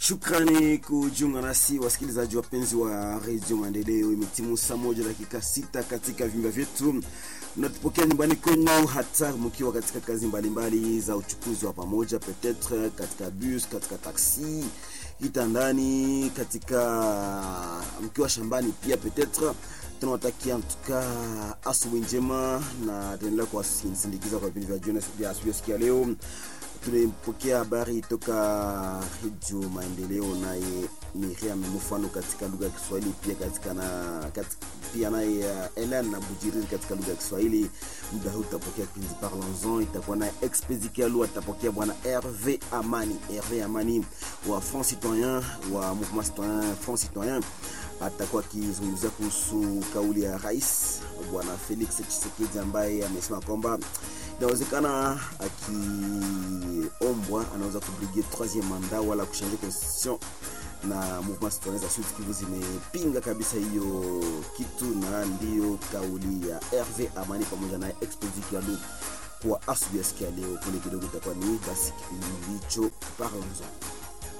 Shukrani kujiunga nasi wasikilizaji wapenzi wa redio Maendeleo. Imetimu saa moja dakika sita katika vyumba vyetu, mnatupokea nyumbani kwenu, hata mkiwa katika kazi mbalimbali mbali za uchukuzi wa pamoja, petetre katika bus, katika taksi, kitandani, katika mkiwa shambani pia petetre tunawatakia mtuka asubuhi njema na tunaendelea kuwasindikiza kwa vipindi vya jioni vya asubuhi siku ya leo. Tulipokea habari toka Redio Maendeleo, naye Miriam Mufano katika lugha ya Kiswahili, pia katika na katika, pia naye uh, Ellen na Bujiriri katika lugha ya Kiswahili. Muda huu tutapokea kipindi Parlons-en, itakuwa naye Expedi Kialu, atapokea bwana Herve Amani, Herve Amani wa Front Citoyen wa Mouvement Citoyen Front Citoyen atakuwa akizungumzia kuhusu kauli ya rais bwana Felix Tshisekedi ambaye amesema kwamba inawezekana akiombwa anaweza kubrigie troisieme mandat wala kuchanger constitution, na mouvement citoyen za Sud Kivu zimepinga kabisa hiyo kitu, na ndiyo kauli ya Herve Amani pamoja na Expedi Kialu kwa asubuhi ya siku ya leo. Kule kidogo itakuwa ni basi kipindi hicho Parlons-en.